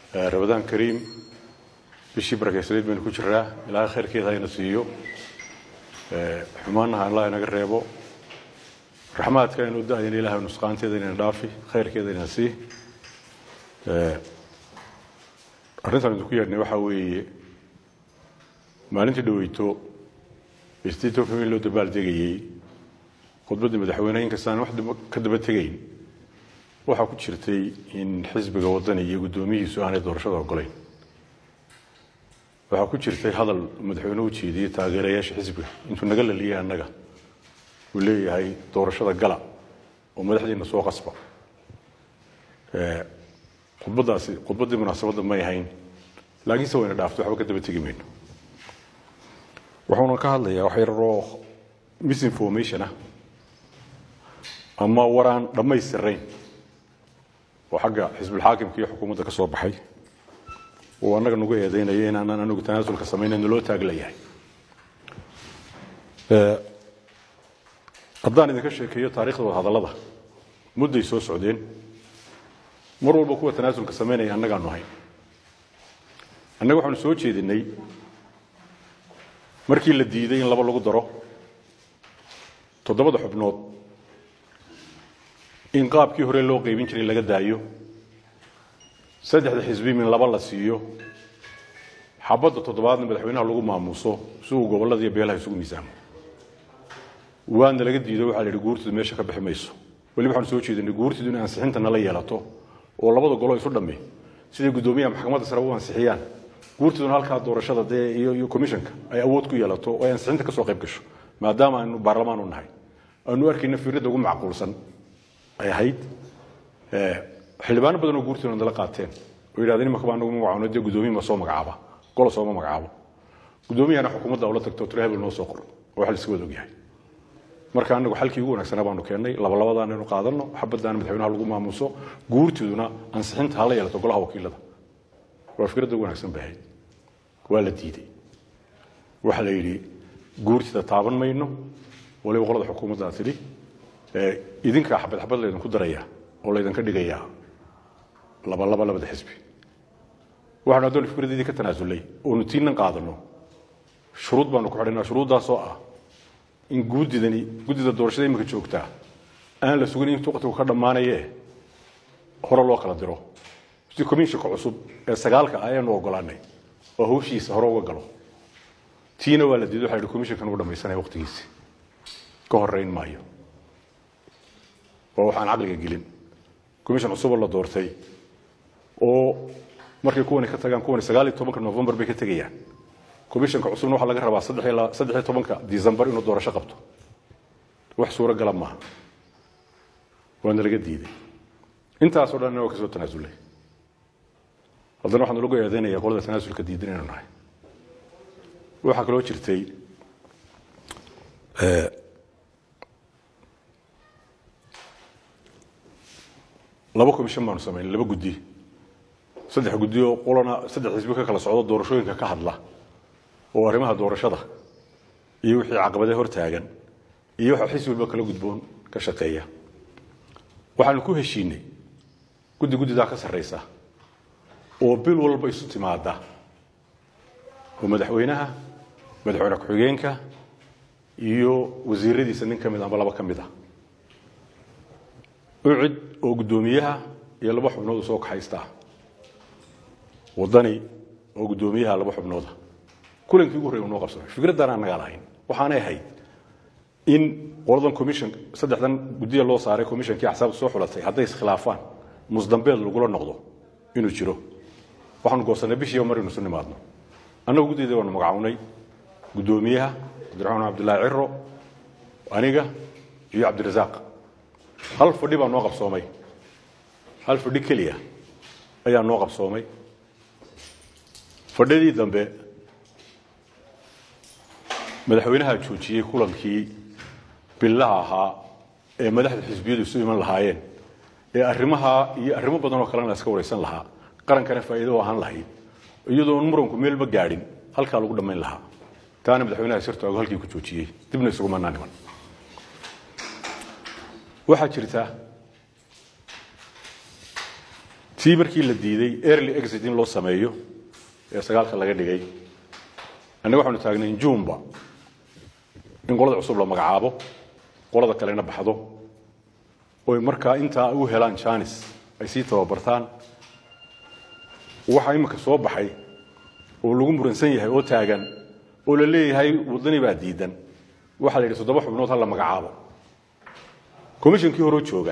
rabadaan kariim bishii barakeysaneed baynu ku jiraa ilaahay khayrkeeda hayna siiyo xumaanaha allah inaga reebo raxmaadka aynu da-dayna ilahay nusqaanteeda inayna dhaafi khayrkeeda inayna sii arrintan idinku yeedhnay waxaa weeye maalintii dhaweyto state of in loo dabaal degayey khudbaddii madaxweyneha inkastaan wax ka daba tegayn waxaa ku jirtay in xisbiga waddani iyo guddoomiyihiisu aanay doorashada ogolayn waxaa ku jirtay hadal madaxweyne u jeediyey taageerayaasha xisbiga intuu naga laliyey annaga uu leeyahay doorashada gala oo madaxdiina soo qasba khudbadaasi khudbaddii munaasabadda may ahayn laakiinse wayna dhaafto waxba ka daba tegi mayno wuxuuna ka hadlayaa wax yararoo misinformation ah ama waraan dhammaystirayn oo xagga xisbulxaakimka iyo xukuumadda ka soo baxay uu annaga nagu eedeynaya inaanaan anigu tanaasulka samaynayn loo taaglayahay haddaan idinka sheekeeyo taarikhda wadahadallada mudday soo socdeen mar walba kuwa tanaasulka samaynaya annagaanu ahayn annaga waxaanu soo jeedinay markii la diiday in laba lagu daro toddobada xubnood in qaabkii hore loo qaybin jiray laga daayo saddexda xisbi min laba la siiyo xabadda toddobaadna madaxweynaha lagu maamuuso si uu gobollada iyo beelaha isugu miisaamo waana laga diido waxaa la yidhi guurtidu meesha ka bixi mayso weliba waxaanu soo jeedinay guurtidu inay ansixinta nala yeelato oo labada golo isu dhamme siday guddoomiyaha maxkamadda sare u ansixiyaan guurtiduna halkaa doorashada dee iyo iyo commissionka ay awood ku yeelato oo ay ansixinta ka soo qayb gasho maadaama aynu baarlamaan u nahay aanu arkayna fiiradda ugu macquulsan ay ahayd xildhibaano badan oo guurtiduna nala qaateen oo yidhahdeen imaka baa anagu magacaano dee guddoomiye ma soo magacaaba golo sooma magacaabo guddoomiyahana xukuumadda ula tagto tiro hebel noo soo qor oo wax la iska wada ogyahay marka anagu xalkii ugu wanaagsanaa baanu keennay labalabadaan aynu qaadano xabaddaana madaxweynaha lagu maamuuso guurtiduna ansixinta hala yeelato golaha wakiilada waa fikradda ugu wanaagsan bay ahayd waa la diiday waxaa la yidhi guurtida taaban mayno waliba qolada xukuumaddaa tidhi idinkaa xabad xabad laydinku daraya oo laydinka dhigayaa laba laba labada xisbi waxaanu addoon fikradeedii ka tanaasulay oonu tiinan qaadano shuruud baanu ku xidhaynaa shuruuddaasoo ah in guudidani guddida doorashada imika joogtaa aan la sugin in waqtigu ka dhammaanaye hore loo kala diro si commissionka cusub ee sagaalka ah ayaanu ogolaanay oo hawshiisa hore uga galo tiina waa la diiday waxa la yidhi commissionkan ugu dhamaysanaya waqtigiisi ka horeyn maayo waa waxaan caqliga gelin commission cusuboo la doortay oo markay kuwani ka tagaan kuwani sagaal iyo tobanka november bay ka tegayaan commissionka cusubna waxaa laga rabaa saddex iyo tobanka december inuu doorasho qabto wax suuro gala maaha waana laga diiday intaasoo dhan waa ka soo tanaasulay haddana waxaan lagu eedeynaya qolada tanaasulka diidan inaynu nahay waxaa kaloo jirtay laba commission baanu samaynay laba guddi saddex guddi oo qolana saddex xisbi ka kala socdo doorashooyinka ka hadla oo arrimaha doorashada iyo wixii caqabadee hor taagan iyo waxa xisbi walba kala gudboon ka shaqeeya waxaanu ku heshiinay guddi guddidaa ka sarraysa oo bil walba isu timaada oo madaxweynaha madaxweyne ku-xigeenka iyo wasiiradiisa nin ka mid amba laba ka mid ah ucid oo guddoomiyaha iyo laba xubnood soo kaxaysta wadani oo guddoomiyaha laba xubnooda kulankii ugu horrey noo qabsamay fikraddan aan nagaa lahayn waxaanay ahayd in qoladan commission saddexdan guddiya loo saaray commissionkii axsaabta soo xulatay hadday iskhilaafaan musdambeed lagula noqdo inuu jiro waxaanu goosanay bishiiba mar inu isu nimaadno annagu guddiyada waanu magacawnay guddoomiyaha cabdiraxmaan cabdullaahi ciro aniga iyo cabdirasaaq hal fadhi baa noo qabsoomay hal fadhi keliya ayaa noo qabsoomay fadhidii dambe madaxweynaha joojiyey kulankii billaha ahaa ee madaxda xisbiyadu isu iman lahaayeen ee arrimaha iyo arrimo badan oo kalena la iska waraysan lahaa qarankana faa'iido u ahaan lahayd iyadoon muranku meelba gaadhin halkaa lagu dhammayn lahaa taana madaxweynaha sirtooga halkii ku joojiyey dibna isugumanaa niman waxaa jirta tii markii la diiday early exit in loo sameeyo ee sagaalka laga dhigay annaga waxaanu taagnay jumba in qolada cusub la magacaabo qolada kalena baxdo oy markaa intaa u helaan janis ay sii tababartaan waxaa iminka soo baxay oo lagu muransan yahay oo taagan oo la leeyahay wadani baa diidan waxaa la yidhi toddoba xubnood ha la magacaabo commishonkii horeo jooga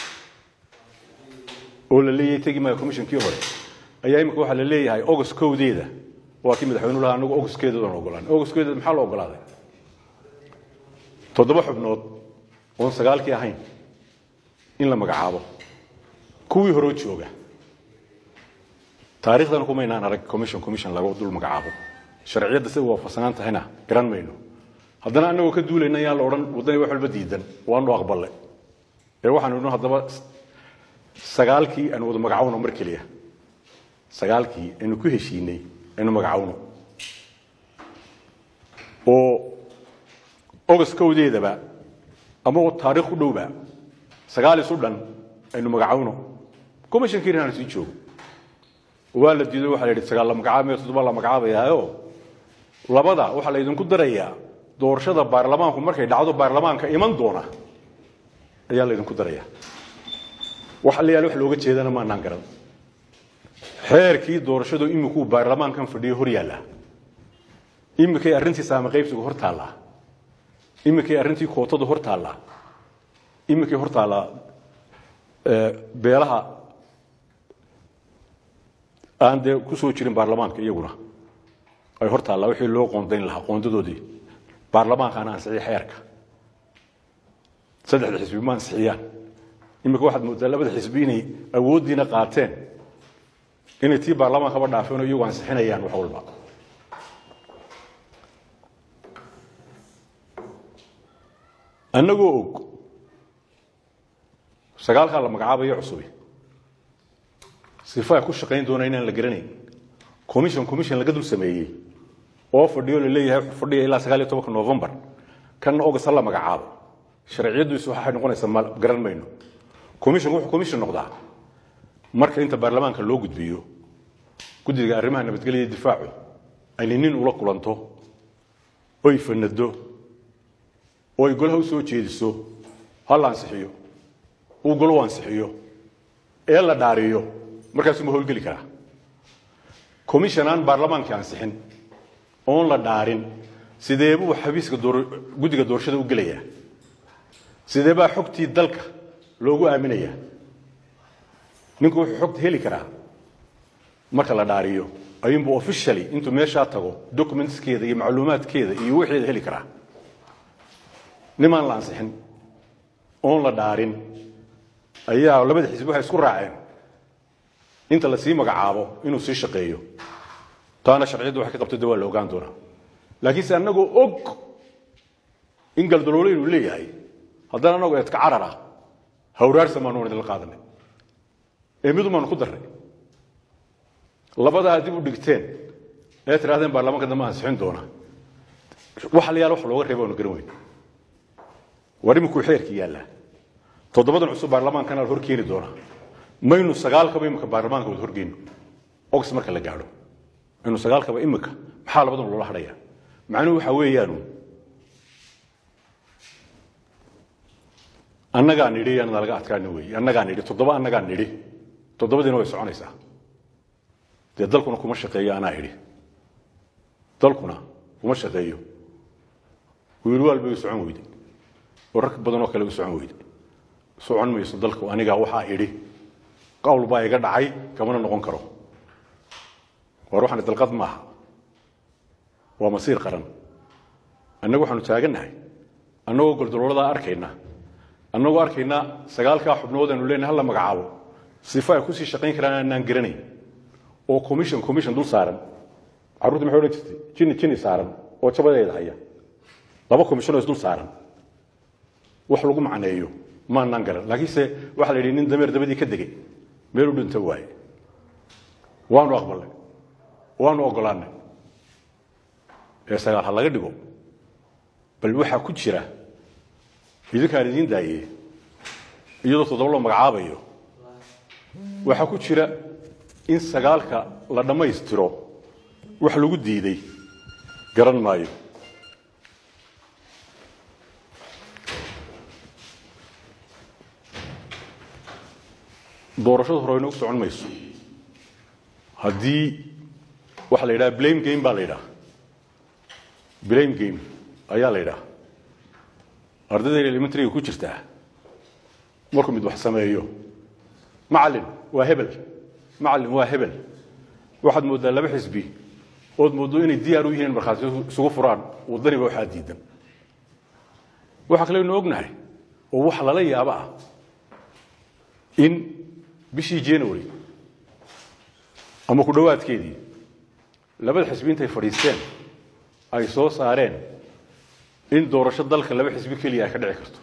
oo la leeyahay tegi maya commishonkii hore ayaa imika waxaa la leeyahay august kowdeeda waa kii madaxweynuhu lahaa anagu augustkeedaan ogolaan augustkeeda maxaa la ogolaaday toddoba xubnood oon sagaalkii ahayn in la magacaabo kuwii horeo jooga taariikhdana kumaynaan arag commission commission laga dul magacaabo sharciyadda sida waafaqsanaan tahayna garan mayno haddana anagoo ka duulayna yaan la odhan waddani wax walba diidan waanu aqballe ee waxaanu idhi haddaba sagaalkii aanu wada magacawno mar keliya sagaalkii aynu ku heshiinay aynu magacawno oo august kowdeedaba ama taariikh ku dhowba sagaal isu dhan aynu magacawno commishonkii inaan sii joogo waa la diido waxa la yidhi sagaal la magacaabaya toddoba la magacaabayaayo labada waxaa la idinku darayaa doorashada baarlamaanku markay dhacdo baarlamaanka iman doona ayaa la idinku daraya waxa la yaala wax looga jeedana maanaan garan xeerkii doorashadu imikuu baarlamaankan fadhiyo hor yaallaa imikay arrintii saame qaybsigu hor taallaa imikay arrintii kootadu hor taallaa imikay hor taallaa beelaha aan dee ku soo jirin baarlamaanka iyaguna ay hor taallaa wixii loo qoondayn lahaa qoondadoodii baarlamaankaana ansixiyay xeerka saddexda xisbi ma ansixiyaan imika waxaad moodaa labada xisbi inay awooddiina qaateen inay tii baarlamaankaba dhaafeen oo iyagu ansixinayaan wax walba annagoo og sagaalkaa la magacaabayo cusubi sifa ay ku shaqayn doona inaan la garanayn commission commission laga dul sameeyey oo fadhiyo la leeyahay wuxuu fadhiya ilaa sagaal iyo tobanka novembar kanna august ha la magacaabo sharciyadiisu waxay noqonaysaa ma garan mayno commission wuxuu commission noqdaa marka inta baarlamaanka loo gudbiyo guddiga arrimaha nabadgelya iyo difaacu ayna nin ula kulanto oy fanado oo ay golaha u soo jeediso ha la ansixiyo uu golo ansixiyo ee la dhaariyo markaasuu ma howlgeli karaa commission aan baarlamaankii ansixin oon la dhaarin sidee buu xabiiska guddiga doorashada u gelayaa sidee baa xogtii dalka loogu aaminayaa ninku wuxuu xogta heli karaa marka la dhaariyo ayuunbu officially intuu meeshaa tago documentskeeda iyo macluumaadkeeda iyo wixeeda heli karaa nimaan la ansixin oon la dhaarin ayaa labada xisbi waxay isku raaceen inta la sii magacaabo inuu sii shaqeeyo taana sharciyaddu waxay ka qabto de waa la ogaan doonaa laakiinse annagoo og in galdaloole inuu leeyahay haddana annagoo eedka carar ah hawraarsan baanu idinla qaadanay ee midu baanu ku darray labadaa dib u dhigteen ee tidhahdeen baarlamaanka dambe ansixin doona waxa la yaala wax looga reeba aanu garan weyn war iminkuu xeerkii yaallaa toddobadan cusub baarlamaankana la hor keeni doonaa maynu sagaalkaba imika baarlamaanka wada horgeyno ogs marka la gaadho maynu sagaalkaba imika maxaa labadan loola hadhaya macnuhu waxa weeyaanu annagaa nidhi anada laga adkaana weeye annagaa nidhi toddoba annagaa nidhi toddobadiina way soconaysaa dee dalkuna kuma shaqeeyo anaa idhi dalkuna kuma shaqeeyo wiil waal bay u socon weyday oo rag badan oo kale u socon weyday socon mayso dalku anigaa waxaa idhi qawl baa iga dhacay kamana noqon karo war waxaan dalqad maaha waa masiir qaran annagu waxaanu taagannahay annagoo goldalooladaa arkayna annagoo arkayna sagaalkaa xubnood aanu leenahay hala magacaabo sifa ay kusii shaqayn karaan aanaan garanayn oo commission commission dul saaran carruurta maxay odhan jirtay jini jini saaran oo jabadeeda haya laba commissionoo isdul saaran wax lagu macneeyo maanaan garan laakiinse waxaa la yidhi nin dameer dabadii ka degay meel u dhinto waaye waanu aqbalnay waanu ogolaanay ee sagaal ha laga dhigo bal waxaa ku jira idinkaan idiin daayey iyadoo toddoba loo magacaabayo waxaa ku jira in sagaalka la dhammaystiro wax lagu diiday garan maayo doorashadu hore inoogu socon mayso haddii waxaa la yidhaha blame game baa la yidhaha blame game ayaa la yidhaha ardayda elementariga ku jirtaa markuu mid wax sameeyo macalin waa hebel macalin waa hebel waxaad mooddaa laba xisbi ood mooddo inay diyaar u yihiin markhaati isugu furaan waddaniba waxaa diidan waxaa kaleynu ognahay oo wax lala yaabo ah in bishii january ama ku dhowaadkeedii labada xisbi intay fadhiisteen ay soo saareen in doorasho dalka laba xisbi keliya ay ka dhici karto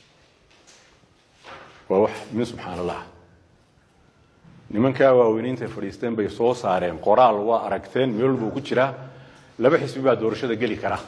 waa wax min subxaan allah nimankaa waaweyne intay fadhiisteen bay soo saareen qoraal waa aragteen meel walbuu ku jiraa laba xisbi baa doorashada geli kara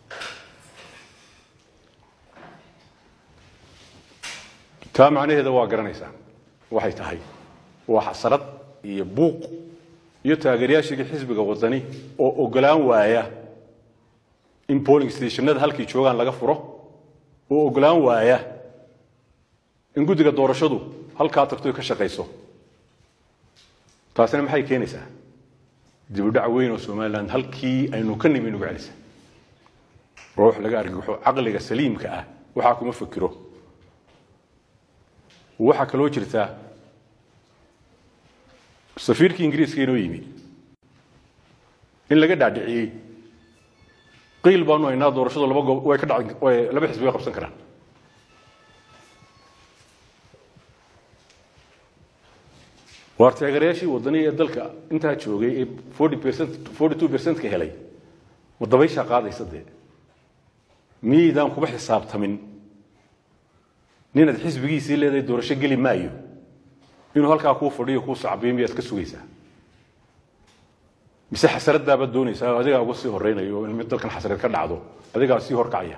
taa macnaheeda waa garanaysaa waxay tahay waa xasarad iyo buuq iyo taageerayaashii xisbiga wadani oo ogolaan waaya in boling stationada halkay joogaan laga furo oo ogolaan waaya in guddiga doorashadu halkaa tagto ka shaqayso taasina maxay keenaysaa dibudhac weyn oo somalilan halkii aynu ka nimi nugu celisa ruux laga argixo caqliga saliimka ah waxaa kuma fikiro waxaa kaloo jirtaa safiirkii ingiriiska inoo yimi in laga dhaadhiciyey qiil baanu haynaa doorashadu laba goob way ka dhac way laba xisbi way qabsan karaan waar taageerayaashii waddaniga ee dalka intaa joogay ee forty percent forty two percentka helay ma dabayshaa qaadaysa dee miyaydaan kuba xisaabtamin ninaad xisbigiisii leedahay doorasho geli maayo inuu halkaa kuu fadhiyo kuu sacbiyo miyaad ka sugaysaa mise xasaradaabaad doonaysaa adigaa uga sii horeynayo in mid dalkan xasarad ka dhacdo adigaa sii horkacaya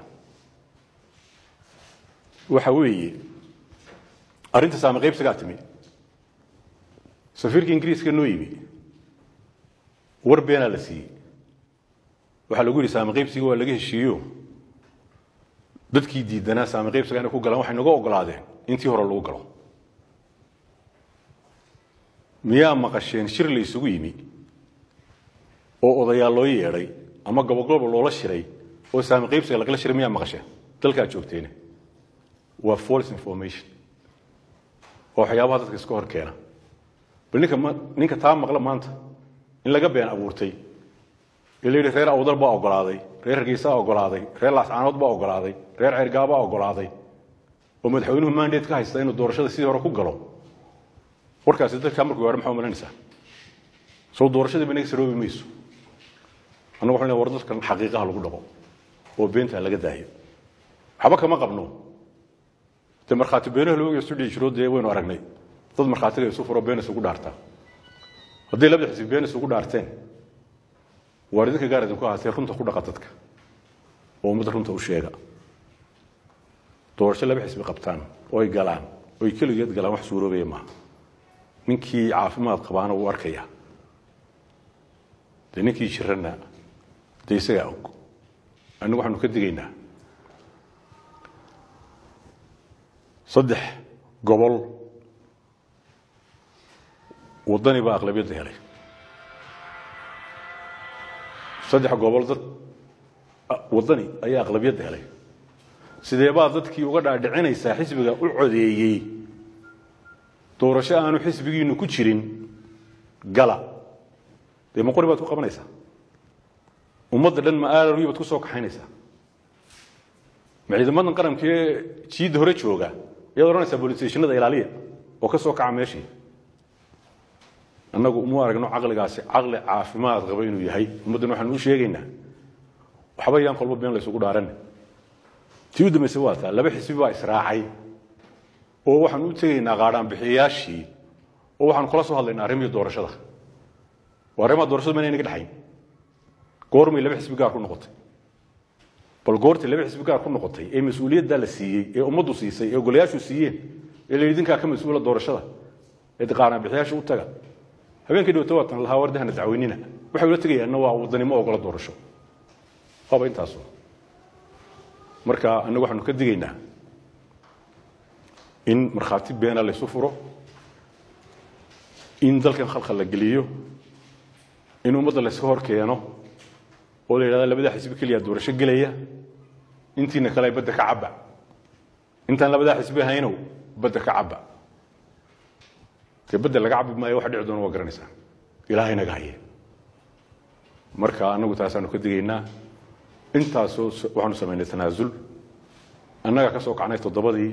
waxa weeye arrinta saame qaybsigaa timi safiirka ingiriiska noo yimi war beenaa la siiyey waxaa lagu yidhi saame qaybsiga waa laga heshiiyo dadkii diidanaa saame qaybsiga inay ku galaan waxay naga ogolaadeen intii hore lagu galo miyaa maqasheen shir la isugu yimi oo odayaal loo yeedhay ama gobogoloba loola shiray oo saami qaybsiga lagala shiray miyaa maqasheen dalkaad joogteene waa false information waa waxyaabaha dadka iska hor keena bal ninka ninka taa maqla maanta in laga been abuurtay ee la yidhi reer awdal baa ogolaaday reer hargeysaa ogolaaday reer laascaanood baa ogolaaday reer ceergaabaa ogolaaday oo madaxweynuhu mandate ka haysta inuu doorashada sidii hore ku galo warkaasi dadkaa markuu gaadho maxaa umalanaysaa soo doorashadiiba inaga saroobi mayso annagu waxaan leeyahay war dadkan xaqiiqaha lagu dhaqo oo beentaa laga daayo waxba kama qabno dee markhaati beenaha looga isu dhici jiro dee waynu aragnay dad markhaatiga isu furo been isugu dhaartaa hadday labada xisbi been isugu dhaarteen waar idinka gaar idinku ahaatee runta ku dhaqa dadka oo ummadda runta u sheega doorasho laba xisbi qabtaan oo ay galaan oo ay keligeed galaan wax suuroobaya maaha ninkii caafimaad qabaana wuu arkaya dee ninkii jirana dee isagaa og annagu waxaanu ka digaynaa saddex gobol waddani baa aqlabiyadda helay saddex gobol dad waddani ayaa aqlabiyadda helay sidee baa dadkii uga dhaadhicinaysaa xisbiga u codeeyey doorasho aanu xisbigiinu ku jirin gala dee ma qori baad ku qabanaysaa ummadda dhan ma aalawi baad ku soo kaxaynaysaa ma ciidamadan qarankaee jiidda hore jooga ayaad odhanaysaa bolisstationada ilaaliya oo ka soo kaca meeshii annagu uma aragno caqligaasi caqli caafimaad qaba inuu yahay ummaddan waxaanu u sheegaynaa waxba yaan kolba been laysugu dhaaran tii u dambaysa waa taa laba xisbi baa israacay oo waxaan u tegaynaa qaadhaan bixiyayaashii oo waxaanu kula soo hadlaynaa arrimihii doorashada waa arrimaha doorashadu mayna inaga dhexayn goormay laba xisbi gaar ku noqotay bal goortii laba xisbi gaar ku noqotay ee mas-uuliyaddaa la siiyey ee ummaddu siisay ee golayaashu siiyeen ee la yidhi idinkaa ka mas-uula doorashada ee qaarna bixiyaasha u taga habeenkii dhowta waatan lahaa wardahana dacweynina waxay ula tegayaanna waa wadanimo ogola doorasho waaba intaasu marka annagu waxaanu ka digaynaa in markhaati beena laysu furo in dalkan khalkhal la geliyo in ummadda layska hor keeno oo la yidhahda labadaa xisbi keliya doorasho gelaya intiina kale badda ka cabba intaan labadaa xisbi haynow badda ka cabba dee badda laga cabbi maayo waxa dhici doona waa garanaysaa ilaahay naga haye marka annagu taasaanu ka digaynaa intaasoo waxaanu samaynay tanaasul annagaa ka soo kacnay toddobadii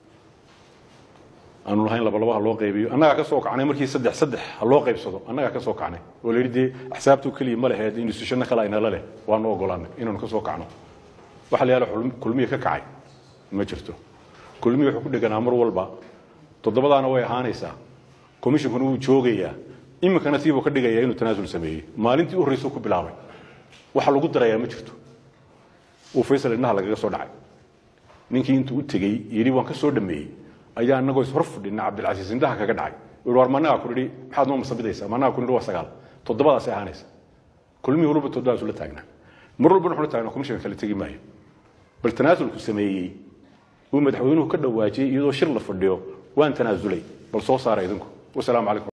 aanu lahayn labalaba ha loo qaybiyo annagaa ka soo kacnay markii saddex saddex ha loo qaybsado annagaa ka soo kacnay oo la yidhi dee axsaabtu keliya ma leheed institutionno kale aynala leh waanu ogolaanay inaanu ka soo kacno waxa la yidhahda kulmiya ka kacay ma jirto kulmiya wuxuu ku dheganaa mar walba toddobadaana way ahaanaysaa commissionkuna wuu joogayaa iminkana tiibuu ka dhigayaa inuu tanaasul sameeyey maalintii u horreysuu ku bilaabay waxa lagu darayaa ma jirto uu faysal indhaha lagaga soo dhacay ninkii intuu u tegey yidhi waan ka soo dhameeyey ayaa anagoo is hor fadhina cabdilcasiis indhaha kaga dhacay war managaa ku nidhi maxaad noo masabidaysaa managaa ku nidhi waa sagaal toddobadaasay ahaanaysa kulmihii walba toddobadaas ula taagnaa mar walbana wuxuu la taagnaa commissionka kale tegi maayo bal tanaasulku sameeyey uu madaxweynuhu ka dhawaajiyey iyadoo shir la fadhiyo waan tanaasulay bal soo saara idinku wasalaamu calaykum